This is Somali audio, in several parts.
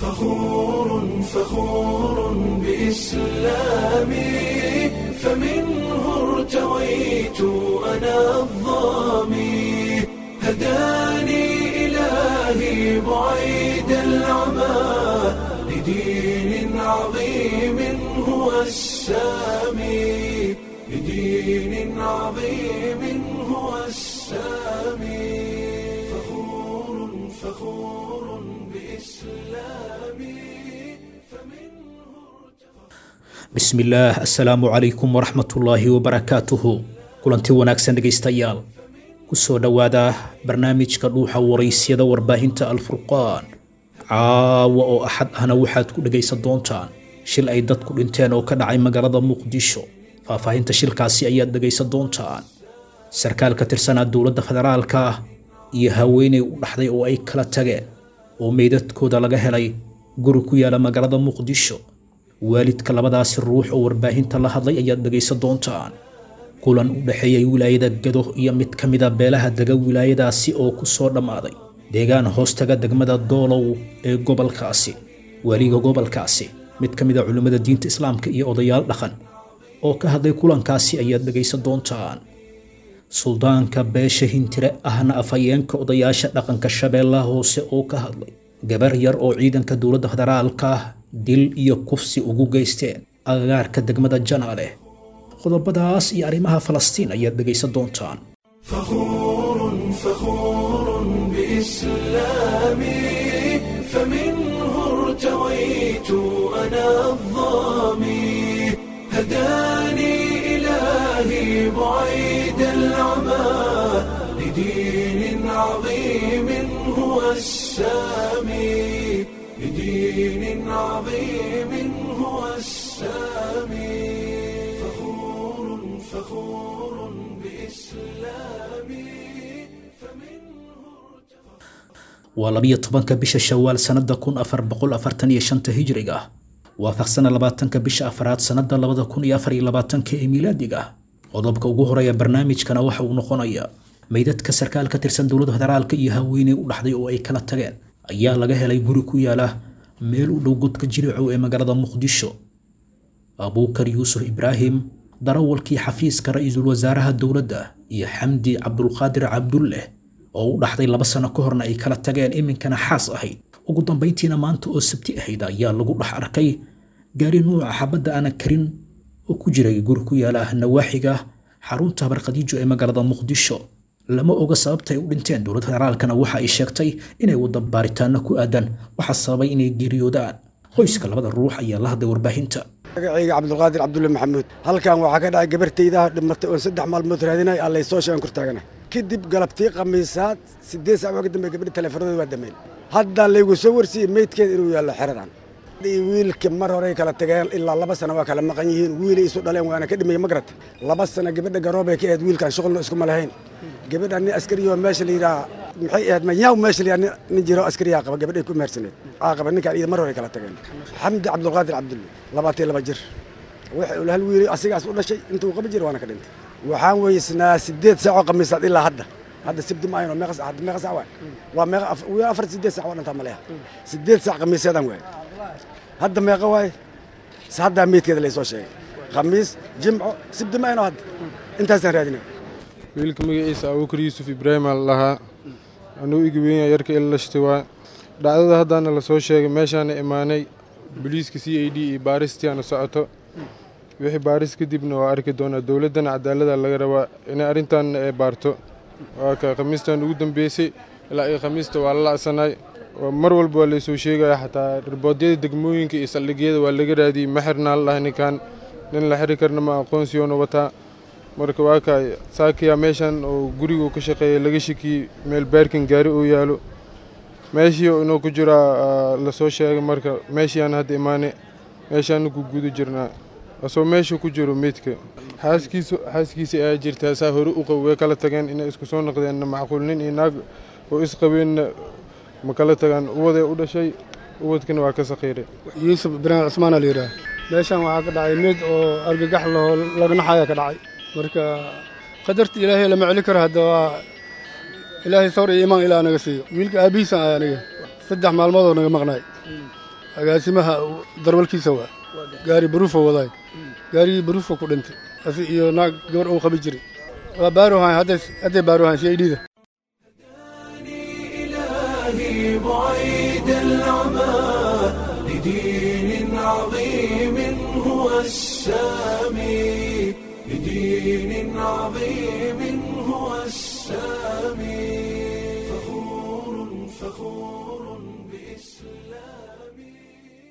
فخور فخور بإسلامي فمنه ارتويت أنا الظامي هداني إلهي بعيد العمى لدين عظيم هو السامي لدين عظيم هو السامي فخور فخور بإسلامي فمنه bismillaah assalaamu calaykum waraxmatullaahi wabarakaatuhu kulanti wanaagsan dhegaystayaal kusoo dhowaada barnaamijka dhuuxa waraysyada warbaahinta alfurqaan caawa oo axad ahna waxaad ku dhegaysan doontaan shil ay dadku dhinteen oo ka dhacay magaalada muqdisho faahfaahinta shilkaasi ayaad dhegaysan doontaan sarkaal ka tirsanaa dowladda federaalka ah iyo haweeney u dhaxday oo ay kala tageen oo meydadkooda laga helay guri ku yaala magaalada muqdisho waalidka labadaasi ruux oo warbaahinta la hadlay ayaad dhegaysan doontaan kulan u dhexeeyay wilaayada gado iyo mid ka mida beelaha dega wilaayadaasi oo ku soo dhammaaday deegaan hoostaga degmada doolow ee gobolkaasi waaliga gobolkaasi mid ka mid a culimmada diinta islaamka iyo odayaal dhaqan oo ka hadlay kulankaasi ayaad dhegaysan doontaan suldaanka beesha hintire ahna afhayeenka odayaasha dhaqanka shabeellaha hoose oo ka hadlay gabar yar oo ciidanka dowladda federaalka ah dil iyo kufsi ugu geysteen agagaarka degmada janaale qodobadaas iyo arrimaha falastiin ayaad dhegaysan doontaan فخور فخور بإسلامي فمنه ارتويت أنا الظامي هداني إلهي بعيد العمى لدين عظيم هو السامي لدين عظيم هو السامي فخور فخور بإسلامي فمنه waa labiyo tobanka bisha shawaal sannada kun afar boqol afartan iyo shanta hijriga waafaqsana labaatanka bisha afraad sannada labada kun iyo afar iyo labaatanka ee miilaadiga qodobka ugu horeeya barnaamijkana waxa uu noqonayaa meydadka sarkaal ka tirsan dowladda federaalka iyo haweeney u dhaxday oo ay kala tageen ayaa laga helay guri ku yaala meel u dhow godka jiricow ee magaalada muqdisho abuukar yuusuf ibraahim darawalkii xafiiska ra-iisul wasaaraha dowladda iyo xamdi cabdulqaadir cabdulleh oo u dhaxday laba sano ka horna ay kala tageen iminkana xaas ahayd ugu dambayntiina maanta oo sabti ahayd ayaa lagu dhex arkay gaari nuuca xabadda aanan karin oo ku jiray guri ku yaala nawaaxiga xarunta habarkhadiijo ee magaalada muqdisho lama oga sababta ay u dhinteen dowladda federaalkana waxa ay sheegtay inay wada baaritaano ku aadan waxaa sababay inay geeriyoodaan qoyska labada ruux ayaa la hadlay warbaahinta magacayga cabdulqaadir cabdulle maxamuud halkan waxaa ka dhacay gabartaydaa dhimatay oon saddex maalmood raadinay allay soo sheegan kor taagana kadib galabtii khamiisaad siddeed saac waa ka dambe gabadhi teleefanadooda waa dameen hadda laygu soo warsiiyey meydkeeda inuu yaallo xeradan wiilka mar horey kala tageen ilaa laba sana waa kala maqan yihiin wiilay isu dhaleen waana ka dhimaya ma garata laba sana gabadha garoobay ka ahayd wiilkan shuqulna iskuma lahayn gabadha nin askariyo meesha la yidhaha maxay ahayd manyaw meesha la yidhaha nin jiro askariyaa qaba gabadhay ku mehersaneed aa qaba ninkaan iyada mar horey kala tageen xamdi cabdulqaadir cabdulle labaatan laba jir waxa uu hal wiilay asigaas u dhashay intuu qaba jira waana ka dhintay waxaan weysnaa siddeed saacoo khamiisaad ilaa hadda hadda sibti ma ayno meeqa hadda meeqa saac waay waa meeqa wiil afar siddeed saac waa dhantaa maleha siddeed saac khamiisyadaan waay hadda meeqa waay haddaa meydkeeda laysoo sheegay khamiis jimco sibti ma ayno hadda intaasaan raadinay wiilka magaciisa abuukar yuusuf ibraahim aa lahaa anuu igi weynya yarka ila lashtay waa dhacdada haddaana la soo sheegay meeshaana imaanay boliiska c a d iyo baaristiaana socoto wixii baaris kadibna waa arki doonaa dowladdana cadaalada laga rabaa inay arrintaanna ay baarto waa ka khamiistan ugu dambeysay ilaa iyo khamiista waa la la'sanaay mar walba waa laysoo sheegaya xataa riboodyada degmooyinka iyo saldhigyada waa laga raadiyey ma xirnaa la dhahay ninkan nin la xiri karna ma aqoonsiyoona wataa marka waa ka saakiyaa meeshan oo gurigu ka shaqeeya laga shakiyey meel baarkin gaari uu yaalo meeshii inuu ku jiraa lasoo sheegay marka meeshiiaan hadda imaane meeshaanu ku guda jirnaa asoo meesha ku jiro meydka xaaskiisu xaaskiisa ayaa jirtaa saa hore u qabo way kala tageen inay isku soo noqdeenna macquul nin iyo naag oo isqabeenna ma kala tagaan uwaday u dhashay uwadkana waa ka sakhiiray yuusuf ibraahim cusmaan aa la yidhaah meeshan waxaa ka dhacay mid oo argagax lahoo lagnaxaya ka dhacay marka qadarta ilaahay lama celi karo hadda waa ilaahay sawr iyo imaan ilaa naga siiyo wiilka aabbihiisan ah aniga saddex maalmoodoo naga maqnaay agaasimaha darwalkiisa waa gaari baruufa wadaay gaarigii baruufa ku dhintay asi iyo naag gabar uu qabi jiray waa baaruhan hadday baaruhan si ay dhiida إلهي بعيد العمى لدين عظيم هو السامي لدين عظيم هو السامي فخور فخور بإسلامي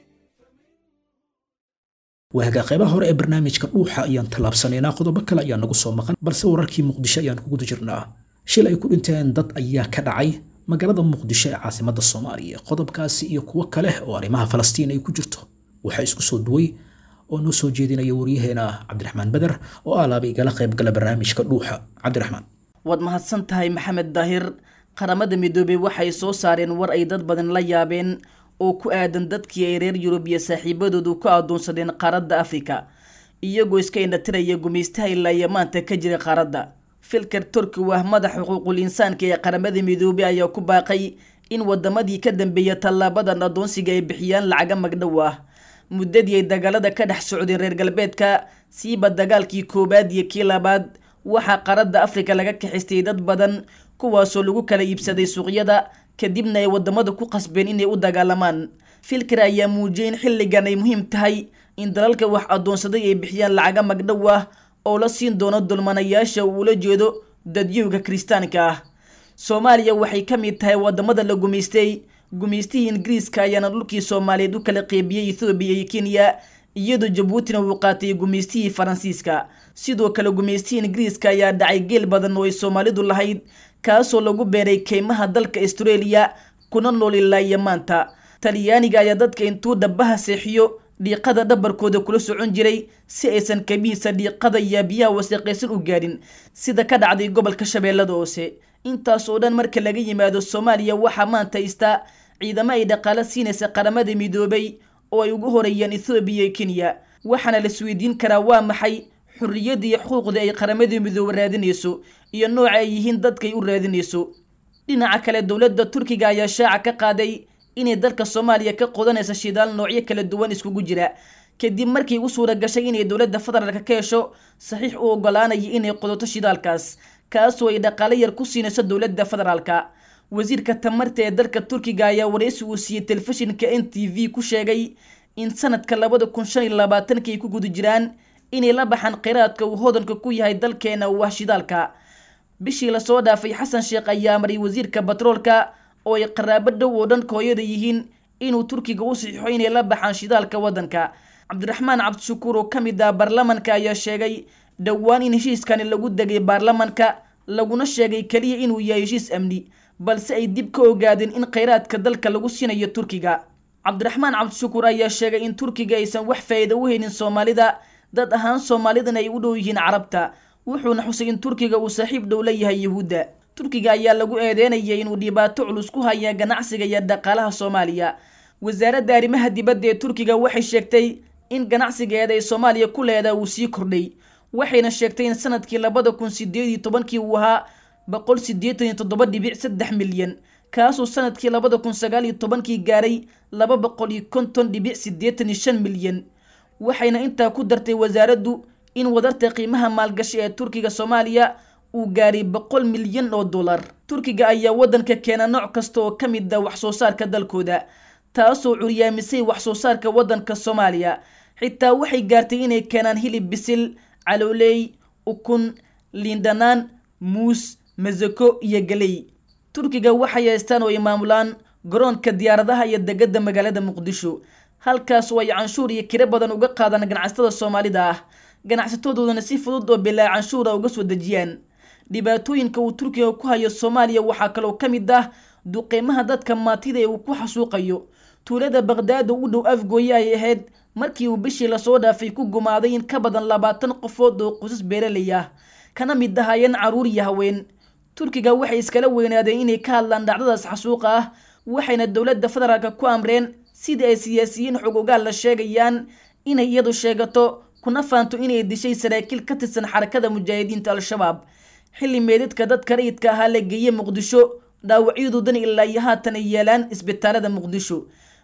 waaga qaybaha hore ee barnaamijka dhuuxa ayaan tallaabsanaynaa qodobo kale ayaa nagu soo maqan balse wararkii muqdisho ayaan ku guda jirnaa shil ay ku dhinteen dad ayaa ka dhacay magaalada muqdisho ee caasimadda soomaaliya qodobkaasi iyo kuwo kale oo arrimaha falastiin ay ku jirto waxaa isku soo duway oo noo soo jeedinaya waryaheena cabdiraxmaan beder oo alaaba igala qaybgala barnaamijka dhuuxa cabdiraxmaan waad mahadsan tahay maxamed daahir qaramada midoobey waxay soo saareen war ay dad badan la yaabeen oo ku aadan dadkii ay reer yurub iyo saaxiibadoodu ku addoonsadeen qaaradda afrika iyagoo iska indhatiraya gumaystaha ilaa iyo maanta ka jira qaaradda filker turki waa madaxa xuquuqul insaanka ee qaramada midoobey ayaa ku baaqay in wadamadii ka dambeeya tallaabadan addoonsiga ay bixiyaan lacaga magdhow ah muddadii ay dagaalada ka dhex socdeen reer galbeedka siiba dagaalkii koowaad iyo kii labaad waxaa qaaradda afrika laga kaxistay dad badan kuwaasoo lagu kala iibsaday suuqyada kadibna ay wadamada ku qasbeen inay u dagaalamaan filker ayaa muujiyay in xilligan ay muhiim tahay in dalalka wax addoonsaday ay bixiyaan lacaga magdhow ah oo la siin doono dulmanayaasha uu ula jeedo dadyowga kiristaanka ah soomaaliya waxay ka mid tahay wadamada la gumaystay gumaystihii ingiriiska ayaana dhulkii soomaaliyeed u kala qeybiyey ethoobiya iyo kenya iyadoo jabuutina uu qaatay gumaystihii faransiiska sidoo kale gumaystihii ingiriiska ayaa dhacay geel badan oo ay soomaalidu lahayd kaasoo lagu beeray keymaha dalka australia kuna nool ilaa iyo maanta talyaaniga ayaa dadka intuu dhabaha seexiyo dhiiqada dhabarkooda kula socon jiray si aysan kabihiisa dhiiqada iyo biyaha wasaqaysan u gaadhin sida ka dhacday gobolka shabeellada hoose intaas oo dhan marka laga yimaado soomaaliya waxaa maanta haystaa ciidamo ay dhaqaalo siinaysa qaramada midoobay oo ay ugu horeeyaan ethoobiya iyo kenya waxaana la isweydiin karaa waa maxay xurriyadda iyo xuquuqda ay qaramada midoobe raadinayso iyo nooca ay yihiin dadkay u raadinayso dhinaca kale dowladda turkiga ayaa shaaca ka qaaday inay dalka soomaaliya ka qodanaysa shidaal noocyo kala duwan iskugu jira kadib markii u suura gashay inay dowladda federaalka ka hesho saxiix u ogolaanaya inay qodato shidaalkaas kaasoo ay dhaqaalo yar ku siinayso dowladda federaalka wasiirka tamarta ee dalka turkiga ayaa waraysi uu siiyey telefishinka n t v ku sheegay in sanadka labada kun shan iyo labaatanka ay ku guda jiraan inay la baxaan kheyraadka uu hodanka ku yahay dalkeena uu ah shidaalka bishii lasoo dhaafay xasan sheekh ayaa maray wasiirka batroolka oo ay qaraabo dhow oo dhanka hooyada yihiin inuu turkiga u saxiixo inay la baxaan shidaalka waddanka cabdiraxmaan cabdishakuur oo ka mid ah baarlamanka ayaa sheegay dhowaan in heshiiskani lagu degay baarlamanka laguna sheegay keliya inuu yahay heshiis amni balse ay dib ka ogaadeen in kheyraadka dalka lagu siinayo turkiga cabdiraxmaan cabdishakuur ayaa sheegay in turkiga aysan wax faa'iida u haynin soomaalida dad ahaan soomaalidana ay u dhow yihiin carabta wuxuuna xusay in turkiga uu saaxiib dhow la yahay yuhuudda turkiga ayaa lagu eedeynayay inuu dhibaato culus ku haya ganacsiga iyo dhaqaalaha soomaaliya wasaaradda arrimaha dibadda ee turkiga waxay sheegtay in ganacsigeeda ay soomaaliya ku leedaha uu sii kordhay waxayna sheegtay in sanadkii labada kun sideed iyo tobankii uu ahaa boqol siddeetan iyo toddoba dhibic saddex milyan kaasuu sanadkii labada kun sagaal iyo tobankii gaaray laba boqol iyo konton dhibic siddeetan iyo shan milyan waxayna intaa ku dartay wasaaraddu in wadarta qiimaha maalgashi ee turkiga soomaaliya uu gaaray boqol milyan oo dollar turkiga ayaa waddanka keena nooc kasta oo ka mid ah wax soo saarka dalkooda taasoo curyaamisay wax soo saarka waddanka soomaaliya xitaa waxay gaartay inay keenaan hilib bisil calooley ukun liindhanaan muus masako iyo galey turkiga waxay haystaan oo ay maamulaan garoonka diyaaradaha iyo degada magaalada muqdisho halkaas oo ay canshuur iyo kiro badan uga qaadaan ganacsatada soomaalida ah ganacsatadooduna si fudud oo bilaa canshuura uga soo dejiyaan dhibaatooyinka uu turkiga ku hayo soomaaliya waxaa kaloo ka mid ah duqeymaha dadka maatida ee uu ku xasuuqayo tuulada baqdaado u dhow afgooye ay ahayd markii uu bishii lasoo dhaafay ku gumaaday in ka badan labaatan qofood oo qusas beeralay ah kana mid ahaayeen caruur iyo haween turkiga waxay iskala weynaadeen inay ka hadlaan dhacdadaas xasuuqa ah waxayna dowladda federaalka ku amreen sidii ay siyaasiyiin xog ogaal la sheegayaan inay iyadu sheegato kuna faanto inay dishay saraakiil ka tirsan xarakada mujaahidiinta al-shabaab xilli meedadka dadka rayidka ahaa la geeyey muqdisho dhaawacyadoodana ilaa iyo haatan ay yeelaan isbitaalada muqdisho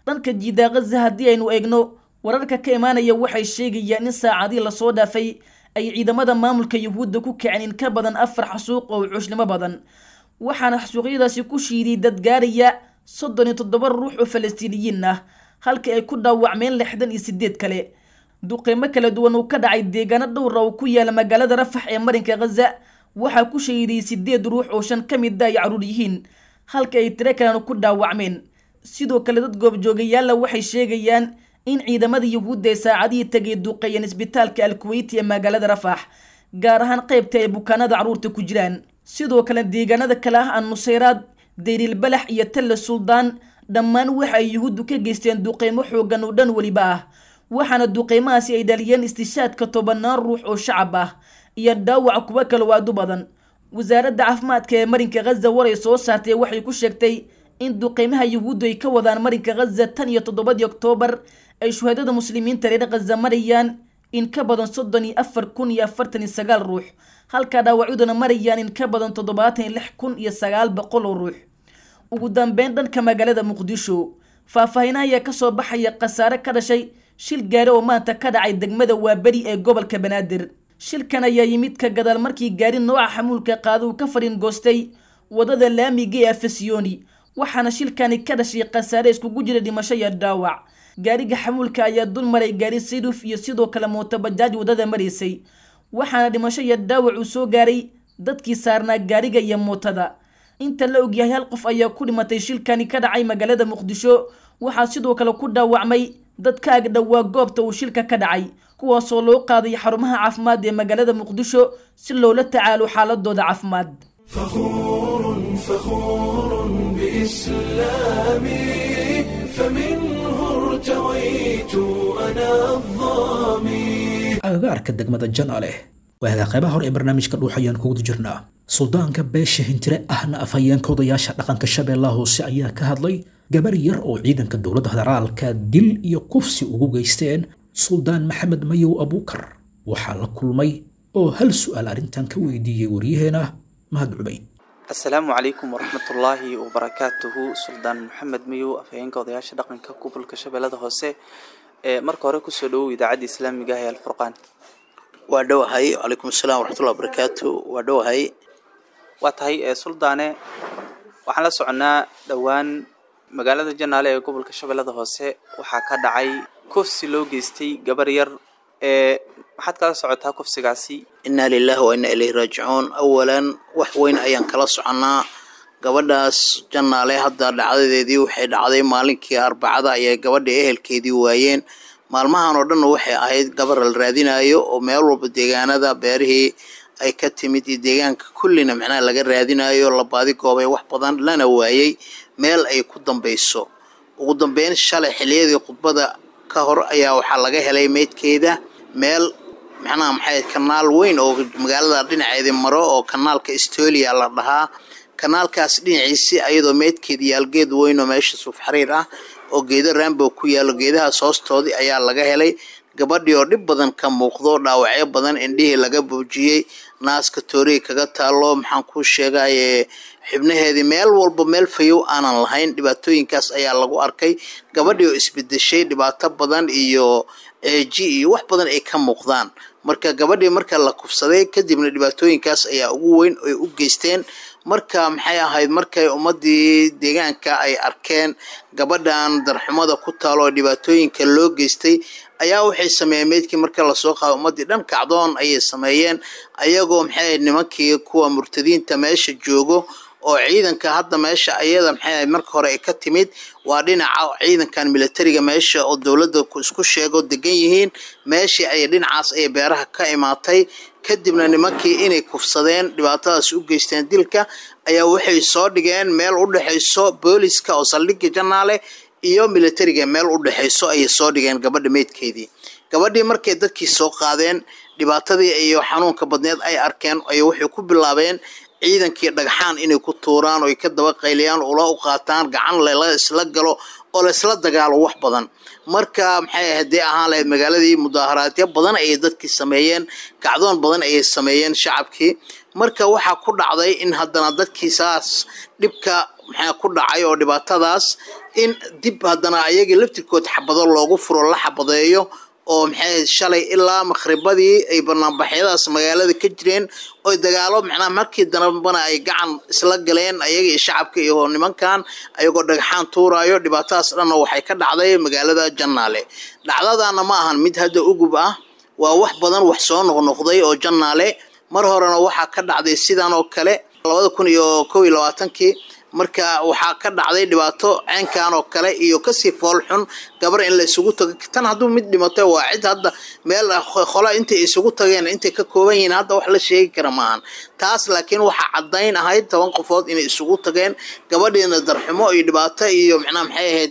dhanka jiidaa khaza haddii aynu eegno wararka ka imaanaya waxay sheegayaan in saacadii lasoo dhaafay ay ciidamada maamulka yuhuudda ku kaceen in ka badan afar xasuuq oo cuushnimo badan waxaana xasuuqyadaasi ku shiiday dad gaaraya soddon iyo toddoba ruux oo falastiiniyiin ah halkii ay ku dhaawacmeen lixdan iyo sideed kale duqeymo kala duwan uu ka dhacay deegaano dhowra oo ku yaala magaalada rafax ee marinka khaza waxaa ku shahiday sideed ruux oo shan ka mid a ay caruur yihiin halka ay tiro kalena ku dhaawacmeen sidoo kale dad goobjoogayaalla waxay sheegayaan in ciidamada yuhuudda ay saacadihii tagay duqeeyeen isbitaalka alkuweyti ee magaalada rafax gaar ahaan qaybta ay bukaanada carruurta ku jiraan sidoo kale deegaanada kale ah annusayraad dayrilbalax iyo talle suldaan dhammaan waxa ay yuhuuddu ka geysteen duqeymo xoogan oo dhan weliba ah waxaana duqeymahaasi ay dhaliyeen istishaadka tobanaan ruux oo shacab ah iyo dhaawac kuwo kale oo aad u badan wasaaradda caafimaadka ee marinka khaza war ay soo saartay waxay ku sheegtay in duqeymaha yuhuuddu ay ka wadaan marinka khaza tan iyo toddobadii oktoobar ay shuhaadada muslimiinta reer khaza marayaan in ka badan soddon iyo afar kun iyo afartan iyo sagaal ruux halka dhaawacyaduna marayaan in ka badan toddobaatan iyo lix kun iyo sagaal boqol oo ruux ugu dambeyn dhanka magaalada muqdisho faahfaahinah ayaa kasoo baxaya khasaare ka dhashay shil gaari oo maanta ka dhacay degmada waaberi ee gobolka banaadir shilkan ayaa yimid ka gadaal markii gaari nooca xamuulka qaada uu ka fadhin goostay wadada laamiga ee afasiyoni waxaana shilkani ka dhashay khasaare iskugu jira dhimasho iyo dhaawac gaariga xamuulka ayaa dul maray gaari siduf iyo sidoo kale mootobajaaj wadada maraysay waxaana dhimasho iyo dhaawac uu soo gaaray dadkii saarnaa gaariga iyo mootada inta la ogyahay hal qof ayaa ku dhimatay shilkani ka dhacay magaalada muqdisho waxaa sidoo kale ku dhaawacmay dad ka agdhowaa goobta uu shilka ka dhacay kuwaasoo loo qaaday xarumaha caafimaad ee magaalada muqdisho si loola tacaalo xaaladooda caafimaad فخور فخور بإسلامي فمنه ارتويت أنا الظامي agagaarka degmada janaale waagaa qaybaha hore ee barnaamijka dhuux ayaan kuguda jirnaa suldaanka beesha hintire ahna afhayeenka odayaasha dhaqanka shabeellaha hoose ayaa ka hadlay gabar yar oo ciidanka dowladda federaalka dil iyo kufsi ugu geysteen suldaan maxamed mayow abuukar waxaa la kulmay oo hal su'aal arrintan ka weydiiyey waryaheena mahad cubayd asalaamu calaykum waraxmatullaahi wabarakaatuhu suldaan maxamed mayow afhayeenka odayaasha dhaqanka gobolka shabeellada hoose ee marka hore kusoo dhawow idaacadda islaamiga ah ee alfurqaan waa dhowahay calaykum asalaam waraxmatullah wabarakaatu waa dhowahay waa tahay ee suldaane waxaan la soconnaa dhowaan magaalada janaale ee gobolka shabeellada hoose waxaa ka dhacay kufsi loo geystay gabar yar ee maxaad kala socotaa kufsigaasi inaa lilahi wa inaa ilayhi raajicuun awalan wax weyn ayaan kala soconnaa gabadhaas jannaale hadda dhacdadeedii waxay dhacday maalinkii arbacada ayay gabadha ehelkeedii waayeen maalmahan oo dhanna waxay ahayd gabar la raadinayo oo meel walba deegaanada beerihii ay ka timid iyo deegaanka kullina macnaha laga raadinayo la baadi goobay wax badan lana waayey meel ay ku dambayso ugu dambeyn shalay xiliyadii khudbada ka hor ayaa waxaa laga helay meydkeeda meel macnaha maxay kanaal weyn oo magaalada dhinaceedii maro oo kanaalka estolia la dhahaa kanaalkaas dhinaciisi ayadoo meydkeeda yaalgeed weyn oo meesha suuf xariir ah oo geedo raambo ku yaalo geedahaas hoostoodii ayaa laga helay gabadhii oo dhib badan ka muuqdo dhaawacyo badan indhihii laga boojiyey naaska tooriga kaga taalo maxaan kuu sheegaye xibnaheedii meel walba meel fayow aanan lahayn dhibaatooyinkaas ayaa lagu arkay gabadhii oo isbedeshay dhibaato badan iyo eeji iyo wax badan ay ka muuqdaan marka gabadhii marka la kufsaday kadibna dhibaatooyinkaas ayaa ugu weyn ay u geysteen marka maxay ahayd markay ummadii deegaanka ay arkeen gabadhan darxumada ku taalo oo dhibaatooyinka loo geystay ayaa waxay sameeyeen meydkii marka lasoo qaado ummadii dhan kacdoon ayay sameeyeen ayagoo maxay ahayd nimankii kuwa murtadiinta meesha joogo oo ciidanka hadda meesha ayada maxay ahayd marka hore ay ka timid waa dhinaca ciidankan militariga meesha oo dowladda isku sheego degan yihiin meeshii ayay dhinacaas ayay beeraha ka imaatay kadibna nimankii inay kufsadeen dhibaatadaas u geysteen dilka ayaa waxay soo dhigeen meel u dhexayso booliska oo saldhigga janaale iyo militariga meel u dhexayso ayay soo dhigeen gabadha meydkeedii gabadhii markay dadkii soo qaadeen dhibaatadii iyo xanuunka badneed ay arkeen ay waxay ku bilaabeen ciidankii dhagxaan inay ku tuuraan oo ay ka daba qayliyaan ula u qaataan gacan lela isla galo oo laysla dagaalo wax badan marka maxay haddii ahaan lahayd magaaladii mudaaharaadyo badan ayay dadkii sameeyeen kacdoon badan ayay sameeyeen shacabkii marka waxaa ku dhacday in haddana dadkii saas dhibka maxaa ku dhacay oo dhibaatadaas in dib haddana ayaga laftirkood xabado loogu furo la xabadeeyo oo maxay shalay ilaa makhribadii ay banaanbaxyadaas magaalada ka jireen oy dagaalo macnaha markii dambana ay gacan isla galeen ayaga iyo shacabka iyo nimankan ayagoo dhagaxaan tuurayo dhibaatadaas dhanna waxay ka dhacday magaalada jannaale dhacdadana ma ahan mid hadda ugub ah waa wax badan wax soo noqnoqday oo jannaale mar horena waxaa ka dhacday sidan oo kale labada kun iyo kow iyo labaatankii marka waxaa ka dhacday dhibaato ceenkan oo kale iyo kasii fool xun gabar in la isugu tago tan hadduu mid dhimatay waa cid hadda meel qola intay isugu tageen intay ka kooban yihiin hadda wax la sheegi kara maahan taas laakiin waxaa caddayn ahayd toban qofood inay isugu tageen gabadhiina darxumo iyo dhibaato iyo macnaha maxay ahayd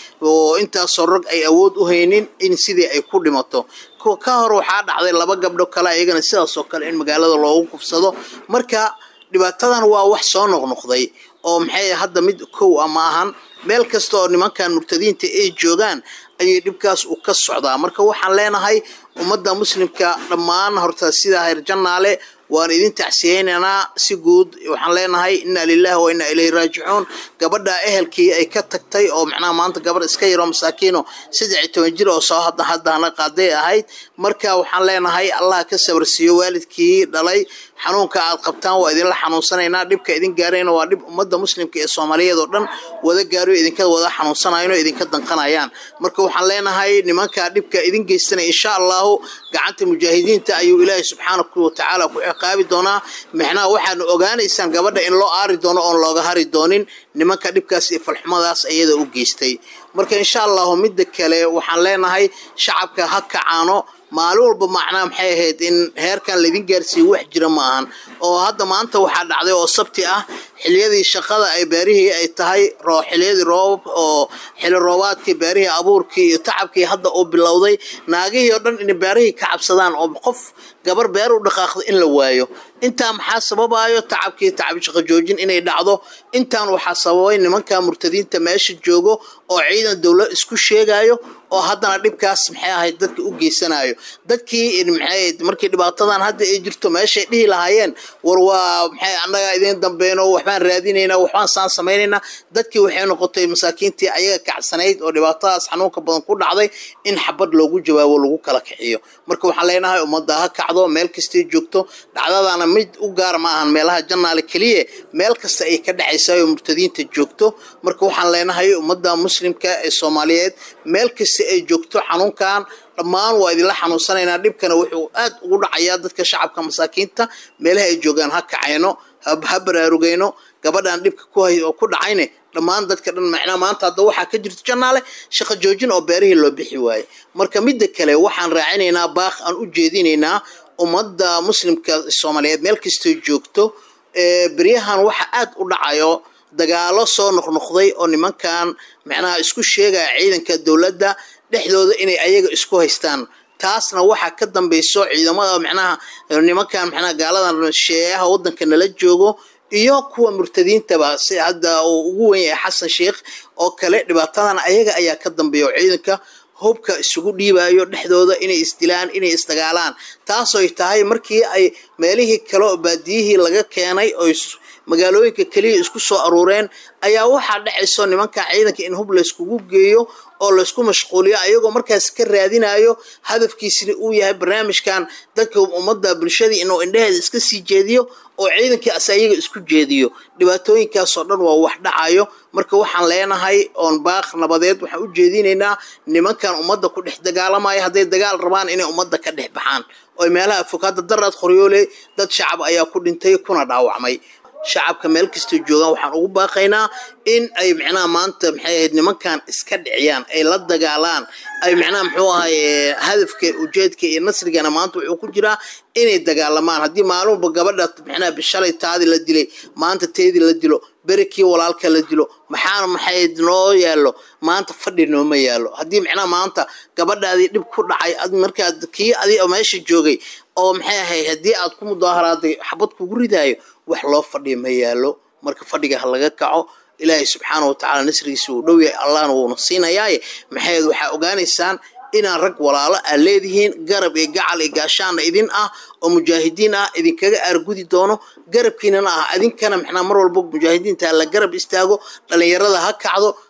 oo intaasoo rag ay awood u haynin in sidii ay ku dhimato ka hor waxaa dhacday laba gabdho kale ayagana sidaasoo kale in magaalada loogu kufsado marka dhibaatadan waa wax soo noqnoqday oo maxay hadda mid kow a ma ahan meel kasta oo nimankan murtadiinta ay joogaan ayay dhibkaas u ka socdaa marka waxaan leenahay ummadda muslimka dhammaan horta sidaa heer jannaale waan idin tacsiyeynaynaa si guud waxaan leenahay inna lilahi wa inna ilayhi raajicuun gabadha ehelkii ay ka tagtay oo macnaha maanta gabadh iska yaroo masaakiino saddex iyo toban jir oo soo hadda haddana qaaday ahayd marka waxaan leenahay allah ka sabarsiiyo waalidkii dhalay xanuunka aad qabtaan waa idinla xanuunsanaynaa dhibka idin gaarayna waa dhib ummadda muslimka ee soomaaliyeed oo dhan wada gaarayo idinka wada xanuunsanayno idinka danqanayaan marka waxaan leenahay nimanka dhibka idin geystanaya insha allahu gacanta mujaahidiinta ayuu ilaahay subxaanahu watacaala ku ciqaabi doonaa micnaha waxaadna ogaanaysaan gabadha in loo aari doono oon looga hari doonin nimanka dhibkaas iyo falxumadaas ayada u geystay marka insha allahu midda kale waxaan leenahay shacabka ha kacaano maalin walba macnaha maxay ahayd in heerkan laydin gaarsiiyo wax jira ma ahan oo hadda maanta waxaa dhacday oo sabti ah xiliyadii shaqada ay beerihii ay tahay xiliyadii roobab oo xili roobaadkii beerihii abuurkii iyo tacabkii hadda uu bilowday naagihii oo dhan inay beerihii ka cabsadaan oo qof gabar beer u dhaqaaqda in la waayo intaa maxaa sababayo tacabkii tacab shaqo joojin inay dhacdo intaan waxaa sababay nimanka murtadiinta meesha joogo oo ciidan dowlad isku sheegayo oo haddana dhibkaas maxay ahayd dadka u geysanayo dadkii maxay markii dhibaatadan hadda ay jirto meeshay dhihi lahaayeen war waa maxay annaga idin dambeyno waxbaan raadinaynaa waxbaan saan samaynaynaa dadkii waxay noqotay masaakiintii ayaga kacsanayd oo dhibaatadaas xanuunka badan ku dhacday in xabad loogu jawaabo lagu kala kiciyo marka waxaan leenahay ummadda ha kacdo meel kastay joogto dhacdadana mid u gaar ma ahan meelaha jannaale keliya meel kasta ay ka dhacaysaa oo murtadiinta joogto marka waxaan leenahay ummadda muslimka ee soomaaliyeed meel kasta ay joogto xanuunkan dhammaan waa idinla xanuunsanaynaa dhibkana wuxuu aad ugu dhacayaa dadka shacabka masaakiinta meelaha ay joogaan ha kacayno ha baraarugayno gabadhan dhibka ku dhacayne dhammaan dadka dhan macnaa maanta hadda waxaa ka jirto jannaale shaqo joojin oo beerihii loo bixi waaye marka midda kale waxaan raacinaynaa baaq aan u jeedinaynaa ummadda muslimka soomaaliyeed meel kastoo joogto beryahan waxa aad u dhacayo dagaalo soo noqnoqday oo nimankan macnaha isku sheegaya ciidanka dowladda dhexdooda inay ayaga isku haystaan taasna waxaa ka dambayso ciidamada macnaha nimankan macnaha gaaladan sheeyaha waddanka nala joogo iyo kuwa murtadiintaba si hadda uu ugu wen yahay xasan sheikh oo kale dhibaatadan ayaga ayaa ka dambeeya oo ciidanka hubka isugu dhiibayo dhexdooda inay isdilaan inay isdagaalaan taasoy tahay markii ay meelihii kale oo baadiyihii laga keenay oo magaalooyinka keliya isku soo aruureen ayaa waxaa dhacayso nimanka ciidanka in hub layskugu geeyo oo laysku mashquuliyo ayagoo markaas ka raadinayo hadafkiisina uu yahay barnaamijkan dadka ummadda bulshadii inuu indheheeda iska sii jeediyo oo ciidankii as ayaga isku jeediyo dhibaatooyinkaasoo dhan waa wax dhacayo marka waxaan leenahay oon baaq nabadeed waxaan u jeedinaynaa nimankan ummadda ku dhex dagaalamaya hadday dagaal rabaan inay ummadda ka dhex baxaan oo meelaha fog hadda daraad qoryoole dad shacab ayaa ku dhintay kuna dhaawacmay shacabka meel kastoo joogaan waxaan ugu baaqaynaa in ay micnaha maanta maxay ahayd nimankan iska dhiciyaan ay la dagaalaan ay micnaha muxuu ahay hadafka ujeedka iyo nasrigana maanta wuxuu ku jiraa inay dagaalamaan haddii maalinba gabadha micnaha bishalay taadii la dilay maanta teedii la dilo berikii walaalka la dilo maxaana maxay noo yaallo maanta fadhi nooma yaallo haddii micnaha maanta gabadhaadii dhib ku dhacay markaad kii adi meesha joogay oo maxay ahayd haddii aad ku mudaaharaaday xabad kugu ridaayo wax loo fadhiya ma yaallo marka fadhiga ha laga kaco ilaahay subxaana watacaala nasrigiisa uu dhow yahay allahna wuuna siinayaaye maxayd waxaa ogaanaysaan inaan rag walaalo aad leedihiin garab iyo gacal iyo gaashaana idin ah oo mujaahidiin ah idinkaga aargudi doono garabkiinana ah idinkana maxnaa mar walba mujaahidiinta la garab istaago dhalinyarada ha kacdo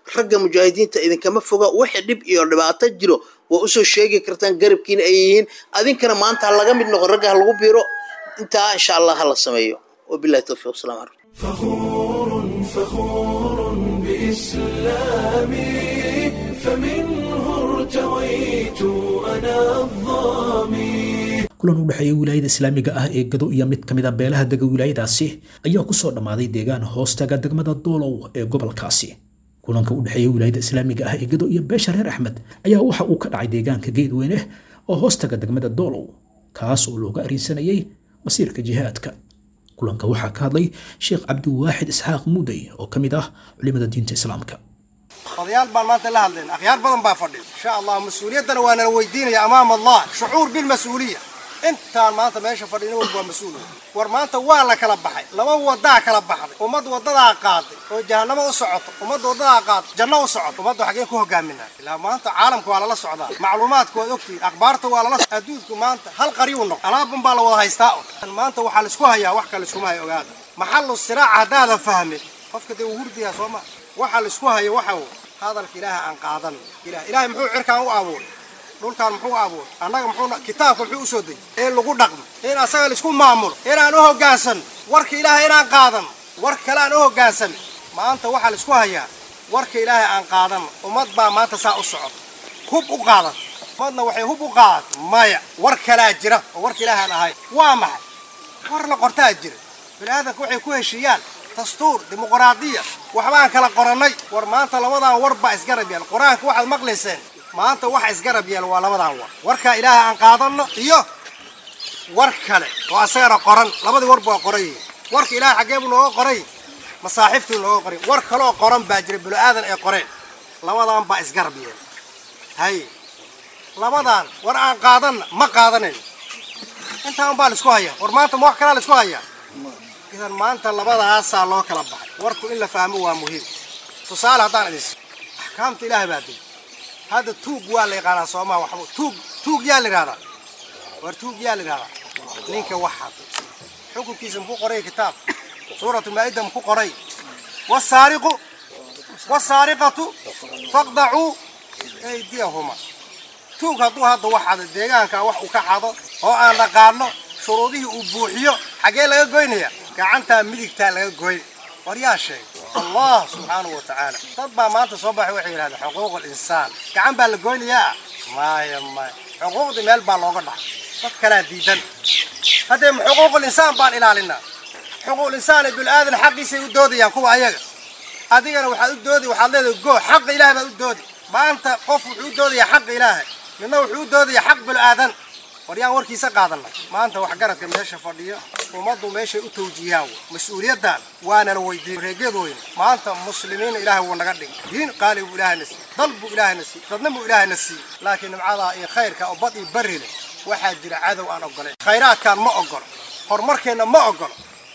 ragga mujaahidiinta idinkama foga wixii dhib iyo dhibaato jiro waa usoo sheegi kartaan garabkiina ay yihiin adinkana maanta ha laga mid noqo ragga ha lagu biiro intaa insha allah ha la sameeyo wabillahi tawfiiq wasalaamu calaykum فخور فخور بإسلامي فمنه ارتويت أنا الظامي kulan u dhexeeya wilaayada islaamiga ah ee gado iyo mid ka mid a beelaha dega wilaayadaasi ayaa ku soo dhammaaday deegaan hoostaga degmada doolow ee gobolkaasi kulanka u dhexeeya wilaayada islaamiga ah ee gado iyo beesha reer axmed ayaa waxa uu ka dhacay deegaanka geedweyne oo hoostaga degmada doolow kaas oo looga arinsanayay masiirka jihaadka kulanka waxaa ka hadlay sheekh cabdiwaaxid isxaaq muudey oo ka mid ah culimada diinta islaamka odayaal baan maanta la hadlayna akhyaar badan baa fadhiya insha allah mas-uuliyaddana waa nala weydiinaya amaama allah shucuur bilmas-uuliya intaan maanta meesha fadhina walba waa mas-uul war maanta waa la kala baxay laba wadaa kala baxday ummad wadadaa qaaday oo jahanamo u socoto ummad wadadaa qaaday janno u socoto ummadda xaggeen ku hogaaminaa ilaa maanta caalamka waa lala socdaa macluumaadku waad ogtihiin akhbaarta waa lala adduunku maanta hal qariyu noq alaaban baa la wada haystaa un maanta waxaa laisku hayaa wax kale iskuma hayo ogaada maxallu siraaca haddaadan fahmin qofka dee uu hurdiyaa soo ma waxa laisku hayo waxa uu hadalka ilaaha aan qaadan ilaah ilaahay muxuu cirkaan u abuuray dhulkaan muxuu abuuray annaga muxuu kitaabka muxuu usoo dejiyay in lagu dhaqmo in asaga laisku maamulo inaan u hoggaansan warka ilaahay inaan qaadan war kale aan u hoggaansan maanta waxaa laisku hayaa warka ilaahay aan qaadan ummad baa maanta saa u socota hub u qaadata ummadna waxay hub u qaadatay maya war kalaa jira oo warka ilaahay aan ahayn waa maxay war la qortaa jira bini aadanka waxay ku heshiiyaan dastuur dimuqraadiya waxbaan kala qorannay war maanta labadan war baa isgarab yeel qur-aanka waxaad maqlayseen maanta waxa isgarab yeel waa labadan war warkaa ilaahay aan qaadanno iyo war kale oo asagana qoran labadii war baa qoran yihiin warka ilaahay xaggee buu nooga qoray masaaxiiftuu nooga qoray war kaleoo qoran baa jira bini aadan ay qoreen labadan baa isgarab yeel hay labadan war aan qaadanna ma qaadanayn intaa un baa laisku hayaa war maanta ma wax kalaa laisku hayaa idan maanta labadaasaa loo kala baxay warku in la fahmo waa muhiim tusaale haddaan idis axkaamta ilaahay baa dil hadda tuug waa la yaqaanaa soomaa waxba tuug tuug yaa la yidhahdaa war tuug yaa la yidhahdaa ninka waxad xukunkiisa muku qoray kitaab suuratu maa'ida muku qoray wasaariqu wasaariqatu faqdacuu aydiyahuma tuug hadduu hadda waxado deegaanka wax uu ka xado oo aan dhaqaano shuruudihii uu buuxiyo xaggee laga goynaya gacantaa midigtaa laga goyn war yaa sheegay allah subxaanahu wa tacaala dad baa maanta soo baxay waxay yidhahdeen xuquuqul insaan gacan baa la goynayaa maya maya xuquuqdii meel baa looga dhacay dad kalaa diidan haddee xuquuqul insaan baan ilaalinaa xuquuqul insaan ee bil-aadan xaqiisay u doodayaan kuwa ayaga adigana waxaad u doodi waxaad leedahay goo xaqa ilaahay baad u doodi maanta qof wuxuu u doodayaa xaqa ilaahay midna wuxuu u doodayaa xaq bil-aadan war yaan warkiisa qaadanay maanta waxgaradka meesha fadhiya ummaddu meeshay u tawjiihiyaan mas-uuliyaddan waanala weydiin reegeed weyne maanta muslimiina ilaahay wuu naga dhigay diin qaali buu ilaahayna siiyey dal buu ilaahayna siiyey dadna buu ilaahayna siiyey laakiin nimcadaa iyo khayrka oo bad iyo barri leh waxaa jira cadow aan ogolayn khayraadkaan ma ogolo horumarkeenna ma ogolo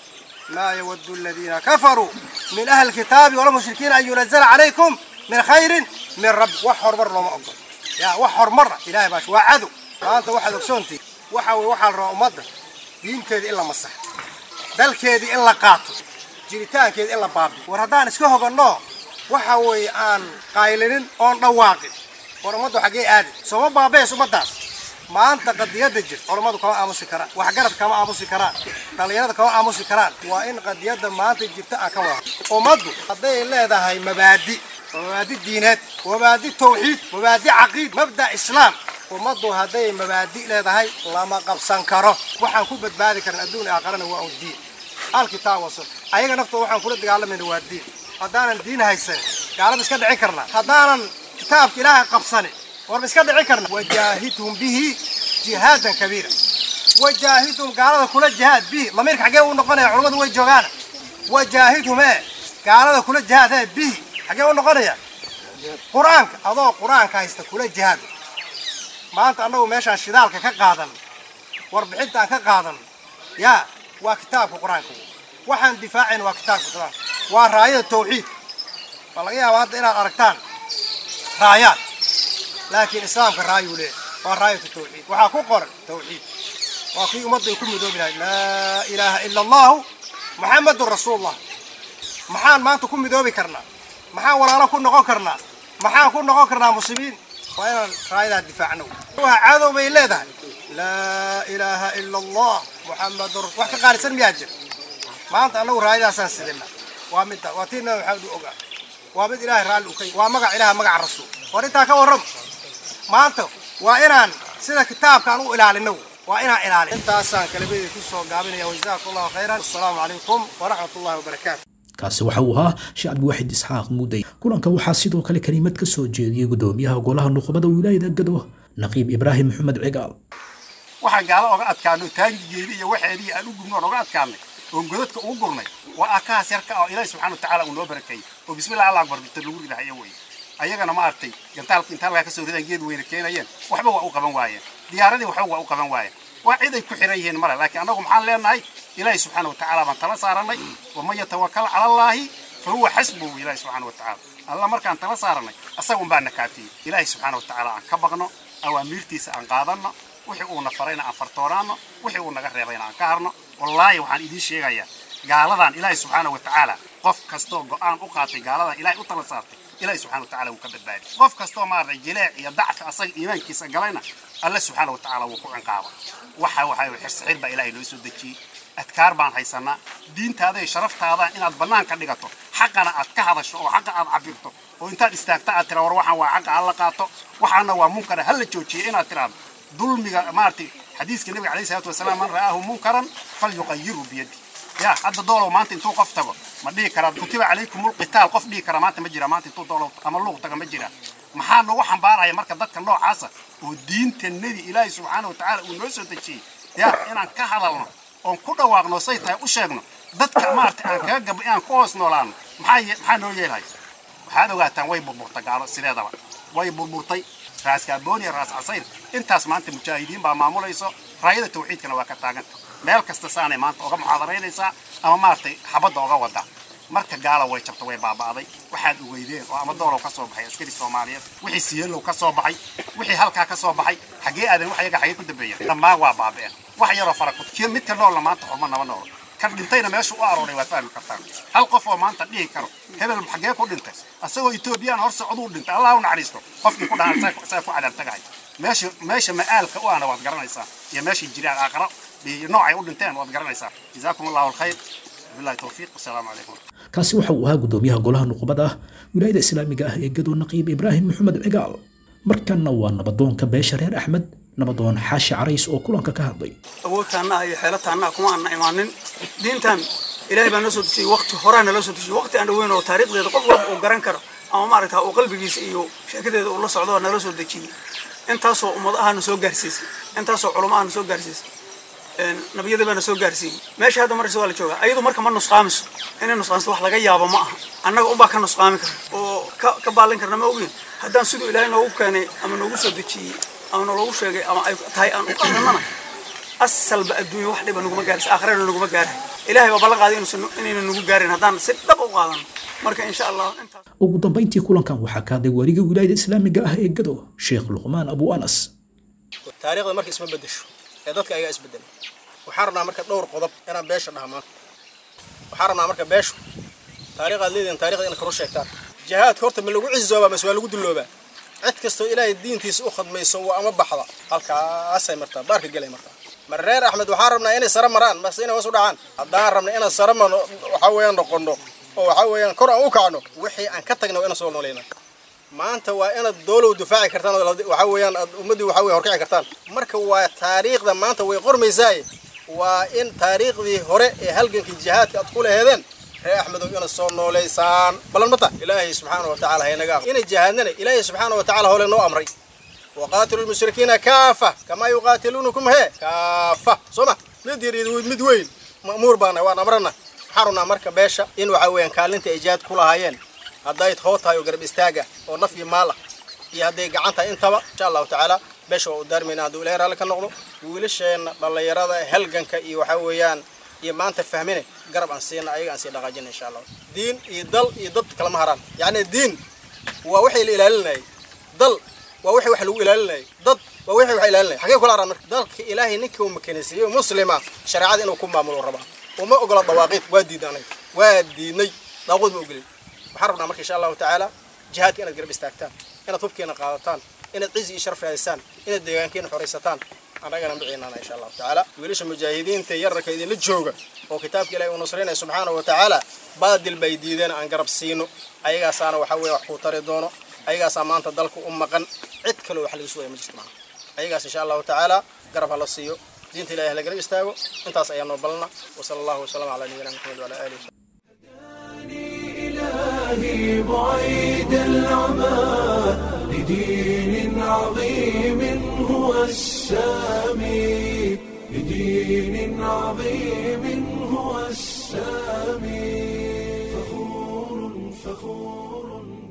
maa yawaddu aladiina kafaruu min ahli lkitaabi walmushrikiina an yunazala calaykum min khayrin min rabbi wax horumar looma ogolo yaa wax horumara ilahay baash waa cadow maanta waxaad ogsoontihi waxa weye waxaa la rabaa ummadda diinteedii in la masaxo dalkeedii in la qaato jiritaankeedii in la baabiyo war haddaan iska hoganno waxa weeye aan qaylinin oon dhawaaqin war ummaddu xaggee aadi sooma baabees ummaddaas maanta qadiyadda jirta culammadu kama aamusi karaan waxgarad kama aamusi karaan dhallinyarada kama aamusi karaan waa in qadiyadda maanta jirta aan ka wada ummaddu hadday leedahay mabaadi mabaadi diineed mabaadi tawxiid mabaadi caqiid mabda islaam ummaddu hadday mabaadi leedahay lama qabsan karo waxaan ku badbaadi karan adduun aakharana waa un diin alkitaab wasun ayaga naftooda waxaan kula dagaalamayna waa diin haddaanan diin haysanin gaalada iska dhicin karnaa haddaanan kitaabka ilaahay qabsanin warma iska dhicin karna wajaahidhum bihi jihaadan kabiira wajaahidhum gaalada kula jihaad bihi lamiirka xaggee u noqonaya culammadu way joogaana wajaahidhum ee gaalada kula jihaad ee bihi xaggee u noqonaya qur-aanka adoo qur-aanka haysta kula jihaad maanta annagu meeshaan shidaalka ka qaadan warbixintaan ka qaadan yaa waa kitaabka qur-aanka waxaan difaacayna waa kitaabka qur-aanka waa raayada tawxiid waa laga yaabaa hadda inaad aragtaan raayaad laakiin islaamka raayuu leeyahay waa raayatu tawxiid waxaa ku qoran tawxiid waa kii ummadday ku midoobi lahayd laa ilaaha ila allahu muxamadun rasuulullah maxaan maanta ku midoobi karnaa maxaan walaalo ku noqon karnaa maxaan ku noqon karnaa muslimiin waa inaan raayadaa difaacno waa cadow bay leedahay laa ilaaha ila allah muxamadun wax ka qaalisan miyaa jira maanta annagu raayadaasaan sidina waa midda waa tii nabi maxamed u ogaa waa mid ilaahay raalli u ka waa magac ilaah magaca rasuul war intaa ka warram maanta waa inaan sida kitaabkaan u ilaalino waa inaan ilaalin intaasaan kalamadii ku soo gaabinaya wajazaakum allahu khayran assalaamu calaykum waraxmat ullahi wabarakaatu kaasi waxa uu ahaa sheekh cabdiwaxid isxaaq muudey kulanka waxaa sidoo kale kelimad ka soo jeediyey gudoomiyaha golaha nuqbada wilaayada gado naqiib ibraahim maxamed cigaal waxaan gaalo oga adkaano taangigeedii iyo waxeedii aan u gubno oon oga adkaanay oon godadka ugu gurnay waa akahaas yarka oo ilaahi subxaana watacaala uu noo barakeeyey oo bismillah allah akbar bita lagu ridahayo weye ayagana ma aragtay gantaalka inta halkaa kasoo ridaan geed weyna keenayeen waxba waa u qaban waayeen diyaaradii waxba waa u qaban waayeen waa cid ay ku xiran yihiin male laakiin annagu maxaan leenahay ilaahi subxaana watacaala baan tala saaranay waman yatawakal cala allaahi fa huwa xasbuhu ilaahi subxaana watacaala alla markaan tala saaranay asagun baa na kaafiyey ilaahi subxaana watacaala aan ka baqno awaamiirtiisa aan qaadanno wixii uuna farayna aan fartoonaanno wixii uu naga reebayna aan ka harno wallaahi waxaan idiin sheegayaa gaaladan ilaahi subxaana watacaala qof kastoo go'aan u qaatay gaaladan ilaahay u tala saartay ilaahi subxaana watacaala wuu ka badbaadi qof kastoo maaragtay jileec iyo dacfi asaga iimaankiisa galayna alle subxaana watacaala wuu ku cinqaaba waxa waxa xirsixir baa ilaahay noo soo dejiyey adkaar baan haysanaa diintaada iyo sharaftaada inaad bannaan ka dhigato xaqana aad ka hadasho oo xaqa aad cabirto oo intaad istaagta aad tira war waxaan waa xaqa hala qaato waxaana waa munkara hala joojiyo inaad tiraado dulmiga maaragtay xadiiska nabiga calayhi salaatu wasalaam man ra'aahu munkaran falyuqayiru biyadi ya hadda doolow maanta intuu qof tago ma dhihi karaa kutiba calaykum ulqitaal qof dhihi kara maanta ma jira maanta intuu doolow ama luuq taga ma jira maxaa nagu xambaaraya marka dadka noocaasa oo diintanadii ilaahay subxaana watacaala uu noo soo dejiyey ya inaan ka hadalno oon ku dhawaaqno say tahay u sheegno dadka maaragtay aan kaga gabay inaan ku hoos noolaano maxaa maxaa noo yeelhay waxaad ogaataan way burburtay gaalo sideedaba way burburtay raas kaaboon iyo raas casayr intaas maanta mujaahidiin baa maamulayso raayada tawxiidkana waa ka taaganta meel kasta saanay maanta oga muxaadaraynaysaa ama maaragtay xabadda oga wada marka gaala way jabta way baaba'day waxaad ogeydeen oo ama doolow ka soo baxay askari soomaaliyeed wixii siyeelow ka soo baxay wixii halkaa ka soo baxay xaggee aadan wax yaga xaggee ku dambeeya dhammaan waa baaba'een wax yaroo farakud kii midka noolna maanta xurma naba noolo kan dhintayna meesha u arooray waa fahmi kartaan hal qof oo maanta dhihi karo hebel xaggee ku dhintay asagoo etoobiyaan hor socduu dhintay allah u naxariisto qofkii ku dhahan saa ku cadaab tagahay meesha meesha ma'aalka u ahna waad garanaysaa iyo meeshay jiraan aakhiro iyo noocay u dhinteen waad garanaysaa jazaakum allahu alkhayr billahi tawfiiq wasalaamu calaykum kaasi waxa uu ahaa gudoomiyaha golaha nuqbada ah wilaayada islaamiga ah ee gado naqiib ibraahim maxamed cigaal markanna waa nabadoonka beesha reer axmed nabadoon xaashi carays oo kulanka ka hadlay awoodtaannaha iyo xeelataannaha kuma aanna imaanin diintan ilaahay baa noo soo dejiyey waqti horaa nala soo dejiyey waqti aan dhaweyn oo taariikhdeeda qof walba uu garan karo ama maaragta uu qalbigiisa iyo sheekadeeda uu la socdo nala soo dejiyey intaasoo ummad ahana soo gaarsiisay intaasoo culamo ahana soo gaarsiisay nabiyada baana soo gaarsiiyey meesha hadda markasta waa la joogaa ayadu marka ma nusqaamiso inay nusqaamiso wax laga yaabo ma aha annaga unbaa ka nusqaami kara oo ka ka baalin karna ma ogin haddaan siduu ilaahay noogu keenay ama noogu soo dejiyey ama naloogu sheegay ama ay tahay aan u qadranana asalba adduunya wax dhiba naguma gaaraysa aakhirana naguma gaaray ilaahay baa ballan qaaday inuusan inayna nagu gaarin haddaan si dhab u qaadano marka insha allah intaas ugu dambayntii kulankan waxaa ka hadlay wariga wilaayada islaamiga ah ee gado sheekh luqmaan abu anas taariikhda marka isma bedesho ee dadka ayaa isbedela waxaan rabnaa marka dhowr qodob inaan beesha dhaha maanta waxaan rabnaa marka beeshu taariikhaad leedihin taarikhda inaad karu sheegtaan jihaadka horta ma lagu cizoobaa mase waa lagu dulloobaa cid kastoo ilaahay diintiisa u khadmayso waa ama baxda halkaasay martaa baarka gelay martaa mar reer axmed waxaan rabnaa inay sare maraan mase inay hoos u dhacaan haddaan rabna inaan sare marno waxaa weeyaan noqono oo waxaa weeyaan kor aan u kacno wixii aan ka tagna waa inaan soo noolayna maanta waa inaad doolow difaaci kartaan oo waxaa weeyaan aad ummaddii waxaa weeye horkici kartaan marka waa taariikhda maanta way qormaysaaye waa in taariikhdii hore ee halgankii jihaadka aad ku laheedeen reer axmedow inaad soo nooleysaan balan mata ilaahay subxaana wa tacaala haynaga inay jihaadnana ilaahay subxaana wa tacaala hole noo amray waqaatilu lmushrikiina kaafa kamaa yuqaatiluunakum hee kaafa soo ma mid yar iyo mid weyn ma'muur baana waan amrana waxaan rabnaa marka beesha in waxaa weeyaan kaalinta ay jihaad ku lahaayeen hadday hoo tahay oo garab istaaga oo naf iyo maal ah iyo hadday gacan tahay intaba insha allahu tacaala beesha waa u daarmayna hadduu ilaahay raalli ka noqdo wiilasheenna dhallinyarada halganka iyo waxaa weeyaan iyo maanta fahmine garab aan siina ayaga aan sii dhaqaajina insha allah diin iyo dal iyo dad kalama haraan yacni diin waa waxay la ilaalinayay dal waa wixii wax lagu ilaalinayay dad waa wixii wax ilaalinayay xagee kula haraan marka dalka ilaahay ninkii uu makanaysiiyo muslima shareecada inuu ku maamulo rabaa uma ogola dawaaqiid waa diidanay waa diidnay daaqood ma ogolay waxaan rabnaa marka insha allahu tacaala jihaadka inaad garab istaagtaan inaad hubkeena qaadataan inaad cizi iyo sharaf raadisaan inaad deegaankeena xoraysataan annagana miciinana insha allahu tacaala wiilasha mujaahidiinta yararka idinla jooga oo kitaabka ilahi uu nusraynaya subxaanahu wa tacaala baadil bay diideen aan garab siino ayagaasaana waxa weeye wax kuu tari doono ayagaasaa maanta dalka u maqan cid kaloo wax laga sugaya ma jirto maaha ayagaas insha allahu tacaala garab ha la siiyo diinta ilahi hala garab istaago intaas ayaa noo balna wasala allahu wasalam calaa nabiyina maxamed wala alihi wasalam إلهي بعيد العمى لدين عظيم هو السامي لدين عظيم هو السامي فخور فخور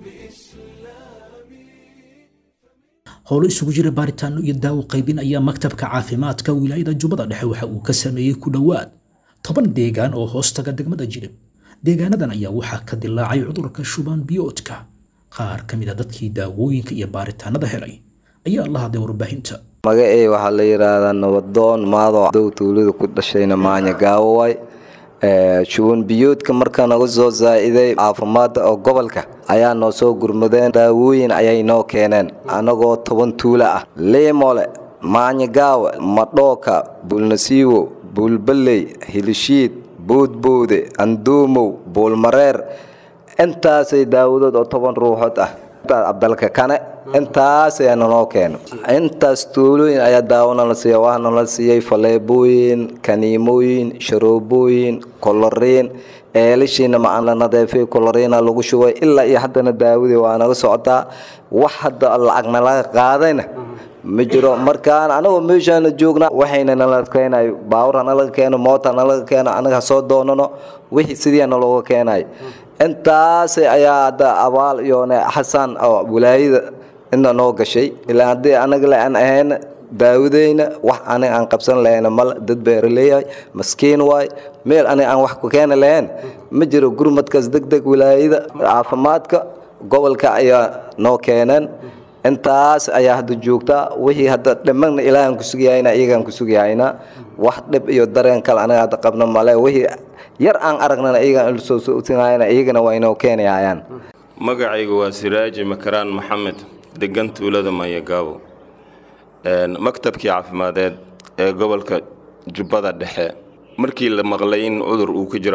howlo isugu jira baaritaano iyo daawo qaybin ayaa maktabka caafimaadka wilaayada jubbada dhexe waxa uu ka sameeyey ku dhowaad toban deegaan oo hoostaga degmada jilib deegaanadan ayaa waxaa ka dilaacay cudurka shuban biyoodka qaar ka mid a dadkii daawooyinka iyo baaritaanada helay ayaa la hadlay warbaahinta magacey waxaa la yidhaahdaa nabadoon maado dow tuulada ku dhashayna maanya gaawoway shuban biyoodka marka naga soo saa'iday caafimaadda oo gobolka ayaa noo soo gurmadeen daawooyin ayay noo keeneen annagoo toban tuulo ah liimole maanyagaawe madhooka buulnasiiwo buulballey hilishiid boodboode anduumow buulmareer intaasay daawadood oo toban ruuxood ah abdalka kane intaas ayaa nanoo keeno intaas tuulooyin ayaa daawona la siiya waxaana la siiyey faleebooyin kaniimooyin sharoobooyin koloriin eelishiina macaan la nadeefay koloriina lagu shubay ilaa iyo haddana daawadii waa naga socotaa wax hadda lacagna laga qaadayna ma jiro markaan anagoo meeshaana joogna waxayna nala keenay baawur hanalaga keeno moota hanalaga keeno anaga ha soo doonano wixii sidii nalooga keenay intaas ayaa hadda abaal iyo xasan oo wilaayada inta noo gashay ilaa haddii anaga le aan ahayn daawadeyna wax aniga aan qabsan lahayna mal dad beeraleeyahay maskiin waay meel aniga aan wax ku keeni lahayn ma jiro gurmadkaas deg deg wilaayada caafimaadka gobolka ayaa noo keeneen intaas ayaa hadda joogtaa wixii hadda dhimagna ilaahaan ku sugayahayna iyagaan ku sugayahayna wax dhib iyo dareen kale aniga hadda qabna male wixii yar aan aragnana iyagaan soo soosinayana iyagana waa inoo keenayayaan magacaygu waa siraaji makaraan maxamed degan tuulada mayagaabo maktabkii caafimadeed ee gobolka jubbada dhexe markii la maqlay in cudur uu ku jiro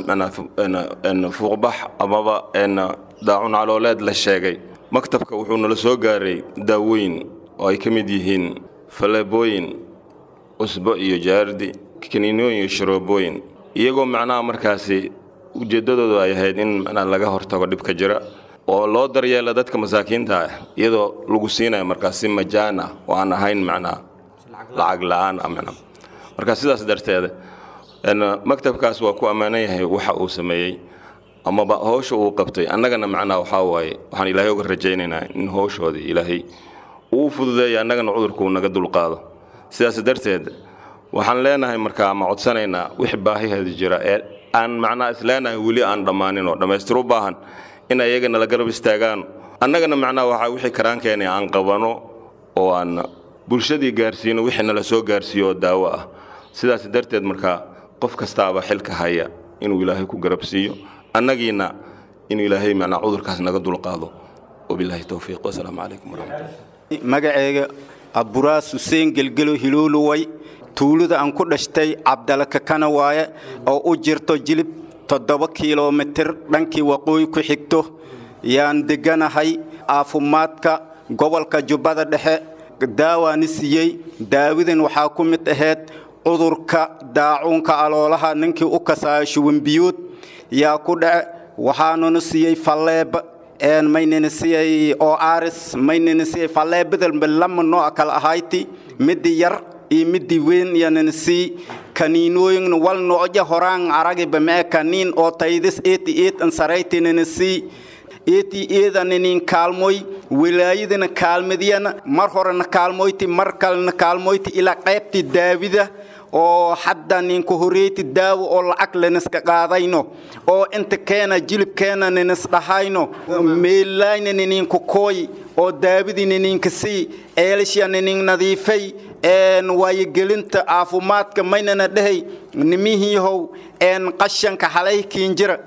ama fuuqbax amaba daacun calooleed la sheegay maktabka wuxuu nala soo gaaray daawooyin oo ay ka mid yihiin faleebooyin cusbo iyo jaardi kaniinooyin iyo sharoobooyin iyagoo macnaha markaasi ujeeddadoodu ay ahayd in macnaha laga hortago dhibka jira oo loo daryeela dadka masaakiinta ah iyadoo lagu siinayo markaas si majaan ah oo aan ahayn macnaha lacag la'aan ah macnaha marka sidaas darteed maktabkaas waa ku ammaanan yahay waxa uu sameeyey amaba howsha uu qabtay annagana macnaha waxaa waaye waxaan ilaahay uga rajaynaynaa in howshoodii ilaahay uu fududeeya annagana cudurkuu naga dulqaado sidaas darteed waxaan leenahay markaa ama codsanaynaa wix baahiheeda jira ee aan macnaha isleenahay weli aan dhammaanin oo dhammaystir u baahan in ayagana la garab istaagaan annagana macnaha waxaa wixii karaankeenay aan qabano oo aan bulshadii gaarsiino wixii nala soo gaarsiiyo oo daawo ah sidaas darteed markaa qof kastaaba xilka haya inuu ilaahay ku garab siiyo annagiina inuu ilaahay macnaa cudurkaas naga dulqaado wabilaahi towfiiq wasalaamu calaykum waraxmatullah magacayga aburaas xuseen gelgelo hilooluway tuulada aan ku dhashtay cabdalakakana waaye oo u jirto jilib toddoba kilomitir dhankii waqooyi ku xigto yaan deganahay caafimaadka gobolka jubbada dhexe daawaani siiyey daawadan waxaa ku mid ahayd cudurka daacuunka aloolaha ninkii u kasaayo shuwanbiyood yaa ku dhace waxaanuna siiyey falleeba maynana siiyey oo aaris maynana siiyey falleebadalba lama nooc kala ahayti midii yar iyo midii weyn yanana sii kaniinooyin wal nooja horaan aragiba mee kaniin oo taydis eeti eet ansaraytinana sii eeti eedaninin kaalmoy wilaayadana kaalmadiyana mar horena kaalmoyti mar kalena kaalmoyti ilaa qaybti daawida oo hadda ninku horeyti daawo oo lacag laniska qaadayno oo inta keena jilibkeena ninis dhahayno meelayna ninku kooy oo daawidina ninka sii eelishya ninin nadiifay waayogelinta caafimaadka maynana dhahay nimihiihow qashanka halaykiin jira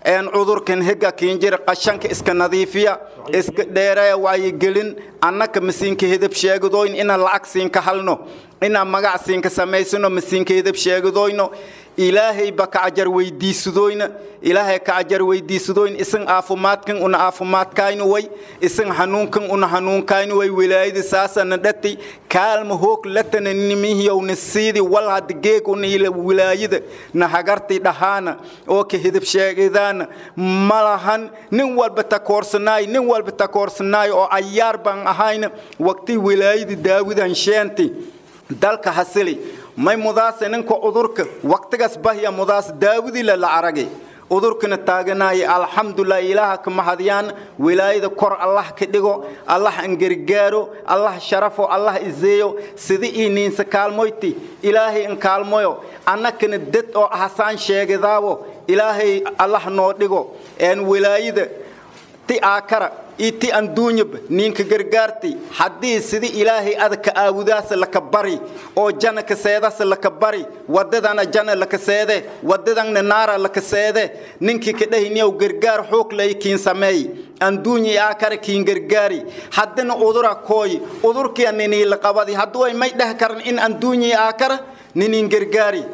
een cudurkan hega kiinjir qashanka iska nadiifiya iska dheereeya wacyigelin annaka masiinka hedab sheegadoyn ina lacag siinka halno ina magac siinka samaysano masiinka hedab sheegadoyno ilaahay ba ka ajar weydiisadoyna ilaahay ka ajar weydiisadoyn isan aafumaadkan una aafumaadkaynu way isan hanuunkan una hanuunkaynu way wilaayada saasana dhati kaalma hoog latana nimihiyowna siidi wal hadda geeg una ila wilaayada na hagarti dhahaana oo ka hidib sheegidaana ma lahan nin walba takoorsanaay nin walba takoorsanaay oo ayaar baan ahayna waqti wilaayada daawidan sheenti dalka hasili may mudaase ninka cudurka waqtigaas bahya mudaas daawidila la aragay cudurkana taaganaya alxamdulilah ilaaha ka mahadiyaan wilaayada kor allah ka dhigo allah an gargaaro allah sharafo allah izeeyo sida ii niinsa kaalmoyti ilaahay an kaalmoyo annakana dad oo hasaan sheegadaabo ilaahay allah noo dhigo een wilaayada ti aakara iyo ti anduunyaba ninka gargaarti haddii sida ilaahay adaka aabudaasa laka bari oo jana kaseedasa laka bari wadadana jana laka seede wadadanna naara laka seede ninkii ka dhahiniyow gargaar xoog lay kiin sameey anduunyi aakara kiin gargaari haddana udura kooy udurkiya ninii la qabadi hadduu ay may dheh karan in anduunyi aakara ninin gargaari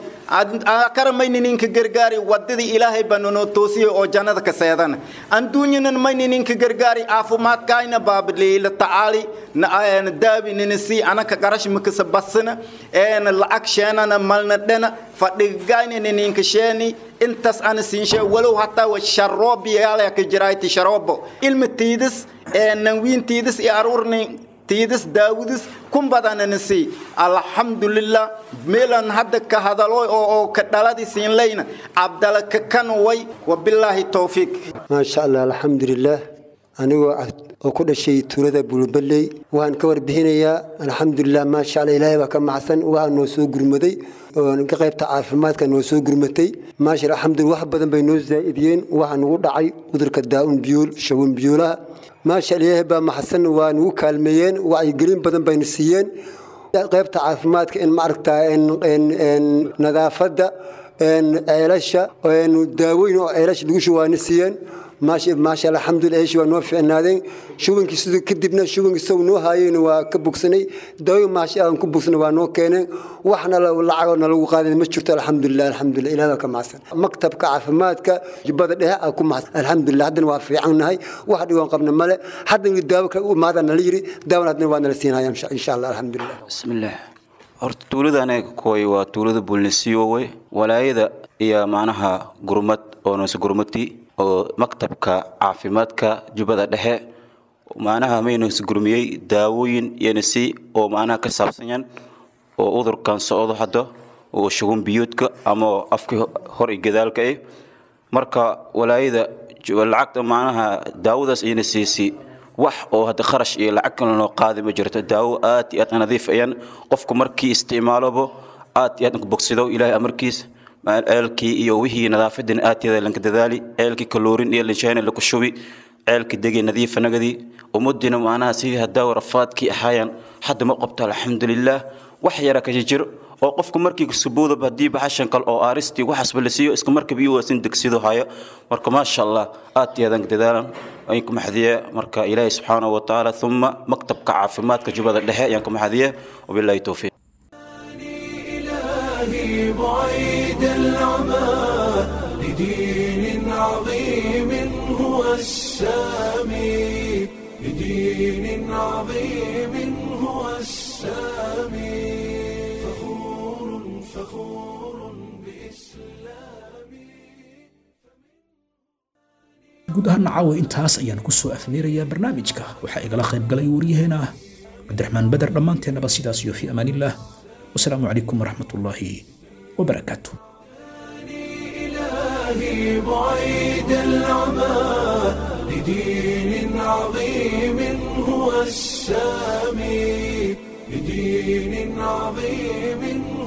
akara mayni ninka gargaari wadadii ilaahay baa nanoo toosiyey oo jannada ka seedana anduunyanan mayni ninka gargaari caafimaadkaayna baabaliila tacaali daabi ninisi anaka qarash makasa basina eena lacag sheenana malna dhena fadhigayna nininka sheeni intaas ana siinshe walow hataa wa sharoobi yaalaya ka jirayti sharoobo ilma tiidis ee nanwiin tiidis iyo aruurni tiidis daawudis kun badananasi alxamdulilah meelan hadda ka hadalo oo ka dhaladi siinlayna cabdala ka kan way wabilaahi towfiiq maasha allah alxamdulilah anigoo oo ku dhashay tuulada bulbaley waxaan ka warbixinayaa alxamdulilah maasha allah ilaahay baa ka macsan waxaa noo soo gurmaday oo ka qaybta caafimaadka noo soo gurmatay maasha allah alxamdulilah wax badan bay noo zaa'idiyeen waxaa nagu dhacay cudurka daa'un biyuul shawan biyuulaha maasha allah ilaahay baa maxsan waa nagu kaalmeeyeen wacyigelin badan bayna siiyeen qaybta caafimaadka in maaragtaa nadaafadda ceelasha daaweyn oo ceelasha lagu shubaana siiyeen maasha allah alxamdulilah eeshi waa noo fiicnaadeen shubankii sidoo kadibna shubankii isagu noo haayeen waa ka bogsanay daaweyn maasha aan ku bogsanay waa noo keeneen waxna lacagoo nalagu qaadan ma jirto alxamdulilah alxamdulilah ilaah baa ka macsan maktabka caafimaadka jubbada dhexe aa ku macsan alxamdulilah haddana waa fiicannahay wax dhigoon qabna male haddana daawo kale u imaada nala yiri daawona haddana waa nala siinaya insha allah alxamdulilah bismillaah horta tuulada anaga kooy waa tuulada bulnisiyowe walaayada iyo macnaha gurmad oo noose gurmadii oo maktabka caafimaadka jubbada dhexe macnaha maynose gurmiyey daawooyin iyonasi oo macnaha ka saabsanyan oo udurkan socdo hadda oo shugun biyuudka ama afkii hor iyo gadaalka ah marka walaayada lacagta macnaha daawadaas iyana siisi wax oo hadda kharash iyo lacag kale loo qaadi ma jirto daawo aad iyo aad nadiif ayaan qofku markii isticmaalobo aad iyo aad ku bogsido ilaahay amarkiis ceelkii iyo wixii nadaafadina aad iyo aad lanka dadaali ceelkii kaloorin iyo linshayn laku shubi ceelkii degi nadiifa nagadii ummadina macnaha sidii hadaawo rafaadkii ahaayaan hadda ma qabto alxamdulilaah wax yara ka jiro oo qofku markii subuudaba haddii baxashan kale oo aaristii waxaasba la siiyo iska markaba iyo waasin degsido hayo marka maasha allah aad iyo aadaan dadaalan ayaan ku maxadiye marka ilaahi subxaanahu wa tacaala uma maktabka caafimaadka jubbada dhexe ayaan ku maxadiye wabilaahi towfiiq إلهي بعيد العمى لدين عظيم هو السامي لدين عظيم هو السامي فخور فخور guud ahaana caawa intaas ayaan ku soo afmeerayaa barnaamijka waxaa igala qayb galay waryaheena cabdiraxmaan beder dhammaanteennaba sidaas iyo fi amaanillaah wasalaamu calaykum waraxmat ullaahi wabarakaatu إلهي بعيد العمى لدين عظيم هو السامي لدين عظيم